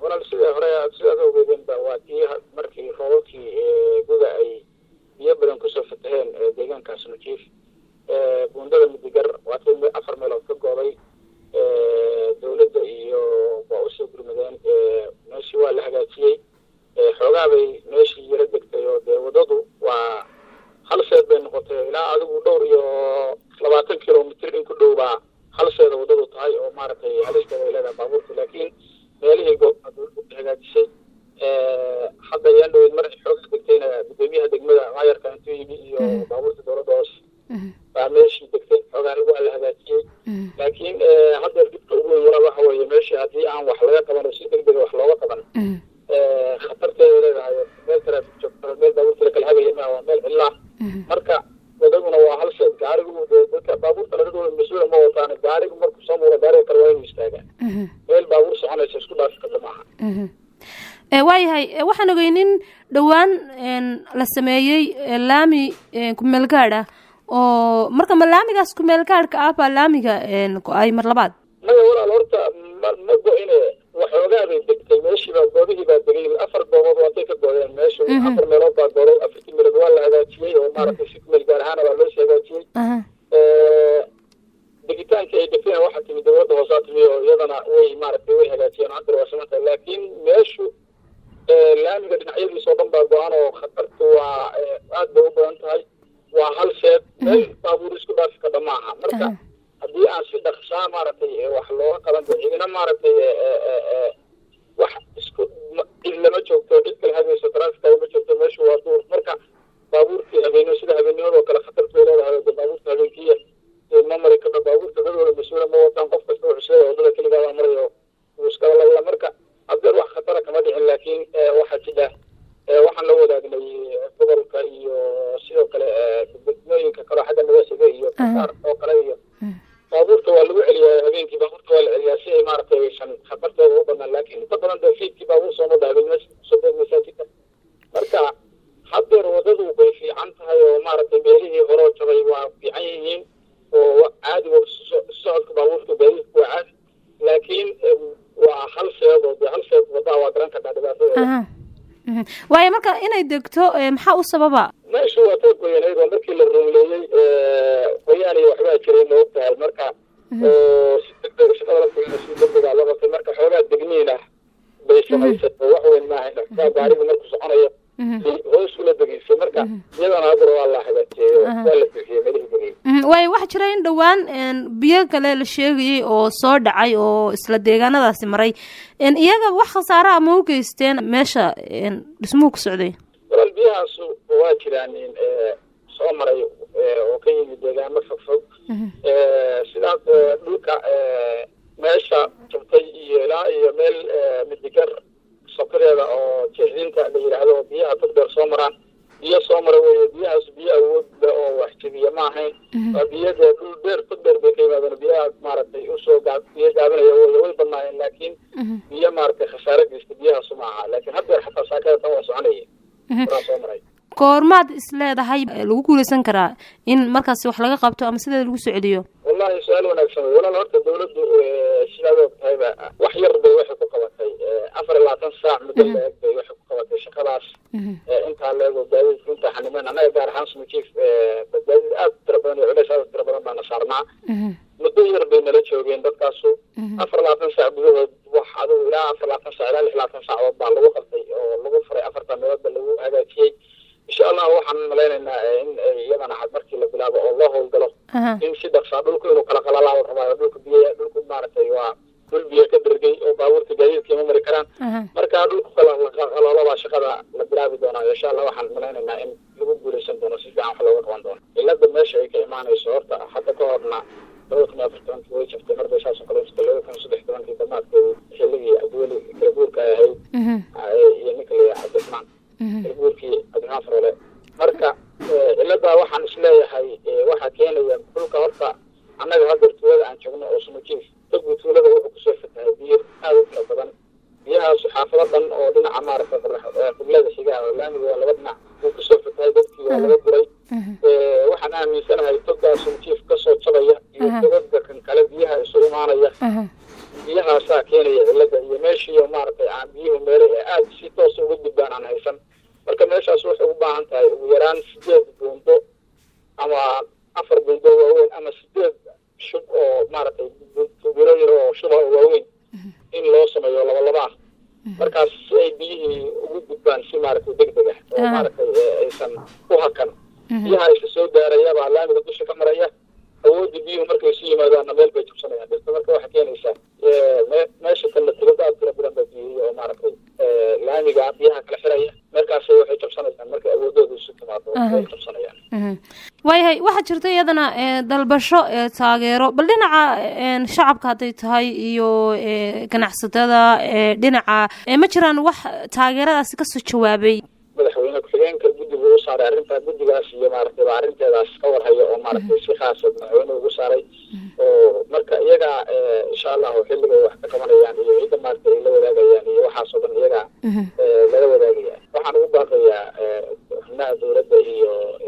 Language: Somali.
walaal sidai hore sidaad ogeedeenba waa tii markii roobabkii guda ay biyo badan kusoo fataheen deegaankaas nujiif buundada midigar waa tii afar meelood ka gooday dawladda iyo waa usoo gurmadeen meeshii waa la hagaajiyey xoogaa bay meeshii yaro degtay oo dee waddadu waa hal seed bay noqotay ilaa adigu dhowr iyo labaatan kilomitr in ku dhow baa hal seeda waddadu tahay oo maaragtay halisteeda ay leedahay baabuurta laakiin meelihii goobaa dawladdu hagaajisay hadda ayaan dhaweyd mar xoogaa degtayna gudoomiyaha degmada maayarka intuu yimi iyo baabuurta dawladda hoose baa meeshii degtay xoogaa waa la hagaajiyey laakiin haddeer dibka ugu weyn walaal waxa weeye meeshii haddii aan wax laga qaban oo si deg dega wax looga qaban khatarteeda leedahay meel taraafik joogto meel baabuurta la kala hagaya ma waa meel cillaa marka wadaduna waa hal sheed gaarigu dee dadka baabuurta lagadooda mas-uula ma wataan gaarigu markuu soo muuro gaariga kale waa inuu istaagaa meel baabuur soconaysa isku dhaafi karta maaha waayahay waxaan ogeynin dhowaan la sameeyey laami kumeel gaadh ah oo marka ma laamigaas kumeel gaadhka ah baa laamiga go-ay mar labaad maya walaal horta ma ma go-ine waxoogaa bay degtay meeshii baa goobihii baa degay afar goobood waatay ka goodeen meesha afar meelood baa gooday afartii meelood waa la hagaajiyey oo maaragtay si kumeel gaar ahaana baa loo sii hagaajiyey degitaankii ay degteen waxaa timi dawladda hoosaa timi oo iyadana way maaragtay way hagaajiyeen hadda waa samanta laakiin meeshu laamiga dhinacyadiisa oo dhan baa go-an oo khatartu waa aad bay u badan tahay waa hal sheed meel baabuur isku dhaafi kadha maaha marka haddii aan si dhaqsaa maaragtay wax looga qaban cidina maaragtay wax isku cid lama joogto cid kale hagayso trafika ma joogto meeshu waa duur marka baabuurtii habeeno sida habeennimadoo kale khatartu bay leedahay de baabuurta habeenkiya ma mari kadho baabuurta dadooda mas-uula ma wataan qof kasta wuxuu sheegay waddada keligaabaa marayo wuu iskala lawla marka haddeer wax khatara kama dhicin laakiin waxaa jidha waxaan la wadaagnay gobolka iyo sidoo kale degmooyinka kaleo xagga nagasiga iyo kasaar oo kale iyo baabuurta waa lagu celiyaa habeenkii baabuurta waa la celiyaa si ay maaragtay aysan khatartooda u banaan laakiin inta badan dee fiidkii baabuur sooma dhaabin sodeed masaajidka marka haddeer waddadu bay fiican tahay oo maaragtay meelihii horoo jabay waa fiican yihiin oo caadi socodka baabuurta gaadiidku waa caadi laakiin waa hal sheed oo dee hal sheed waddaa waa garan kadhaa dhibaatada waayo marka inay degto maxaa u sababa meeshu waa too goyanayd oo markii la ruumleeyey qoyaan iyo waxbaa jiray ma og tahay marka oo si degdeg shaqada la goyna si degdegaa loo qabtay marka xoogaa degniin ah bay samaysay oo wax weyn maahayn xoogaa gaariga markuu soconayo hoos ula degeysay marka iyadana haddana waa la hagaajiyey oo waa la bixiyey melihii degey waayo waxaa jira in dhowaan biyo kale la sheegayay oo soo dhacay oo isla deegaanadaasi maray iyaga wax khasaara a ma u geysteen meesha dhismuhu ku socday walaal biyahaasu waa jiraan soo maray oo ka yimid deegaamo fog fog sidaas dhulka meesha jabtay iyo ilaa iyo meel midigar sokadeeda oo jeexdinta la yidhaahdo oo biyaha tog dheer soo maraan biyo soo mara weye biyahaas biyo awood le oo wax jebiya ma ahayn waa biyo dee dhul dheer tog dheer bay ka yimaadeen biyaha maaragtay usoo gaa biyo gaabinaya wey way badnaayeen laakiin biyo maaragtay khasaare geysta biyahaasu ma aha laakiin haddeer xataa saakada tan waa soconaya waraa soo maray goormaad is leedahay lagu guuleysan karaa in markaasi wax laga qabto ama sideeda lagu soo celiyo wallahi su-aal wanaagsan wey walaal horta dawladdu sidaad og tahayba wax yar bay waxay ku qabatay afar iyo labaatan saac muddo la-eg bay waxay ku qabatay shaqadaas intaa la-ego gaadiidka intaa xanimen annaga gaar ahaan smajief badbaadid aad u tira badan iyo culeys aad u tira badan baana saarnaa muddo yar bay nala joogeen dadkaasu afar labaatan saac gudahood wax adigu ilaa afar labaatan sac ilaa lix labaatan saacood baa lagu qabtay oo lagu furay afartan meeloodba lagu hagaajiyey insha allah waxaan malaynaynaa in iyadana had markii la bilaabo oo loo howlgalo in si dhaqsaa dhulku inuu kala qalalaabo rabaayo dhulka biy dhulku maaragtay waa dhul biyo ka dhergay oo baabuurta gaadiidka ima mari karaan marka dhulku qalaloolabaa shaqada la bilaabi doonaa insha allah waxaan malaynaynaa in lagu guuleysan doono si fiican wax looga qaban doono cilada meesha ay ka imaanayso horta hadda ka horna labada kun iyo afar tobankii way jabtay marbay saas oo kale jirtay labada kun iyo saddex tobankii damaadkeedii xilligii cabdiweli kala guurka ay ahayd iyo ninka la yahay cabdiraxmaan kala guurkii cabdiraxmaan farole marka ciladaa waxaan isleeyahay waxaa keenaya dhulka horta annaga haddeer tuulada aan joogno oo sumajiif taguu tuulada wuxuu kusoo fatahay biyo aad u tira badan biyahaasu xaafado dhan oo dhinaca maaragtay qiblada xigaa oo laamiga waa laba dhinac wuu kusoo fatahay dadkii waa laga guray waxaan aaminsanahay togaa sumajiif kasoo jabaya iyo togaga kan kale biyaha isu imaanaya biyahaasaa keenaya cilada iyo meesha meeshiiyo maaragtay aan biyuhu meele ee aada si toosa uga gudbaan aan haysan marka meeshaas waxay u baahan tahay ugu yaraan sideed buundo ama afar buundo waaweyn ama sideed shub oo maaragtay tubilooyin oo shuba oo waaweyn in loo sameeyo laba laba ah markaas si ay biyihii ugu gudbaan si maaragtay deg deg ah oo maaragtay aysan u hakan biyaha isa soo gaaraya baa laamiga dusha ka maraya awoodda biyuhu markay isu yimaadaanna meel bay jabsanayaan dhirta marka waxay keenaysaa meesha kalna tibada aad tira badan baa biyihii oo maaragtay laamiga biyaha kala xiraya markaas waxay jabsanayaan markay awoodooda isu timaado way jabsanayaan waayahay waxaa jirta iyadana dalbasho taageero bal dhinaca shacabka hadday tahay iyo ganacsatada dhinaca ma jiraan wax taageeradaasi kasoo jawaabay madaxweyne ku-xigeenka guddiga u saaray arrintaa guddigaas iyo maaragtay baa arrinteedaas ka warhayo oo maaragtay si khaasa madaxweyne ugu saaray oo marka iyaga insha allahu xilligay wax ka qabanayaan iyo ciidda maaragtay ay la wadaagayaan iyo waxaasoo dhan iyaga lala wadaagaya waxaan ugu baaqayaa xubnaha dowladda iyo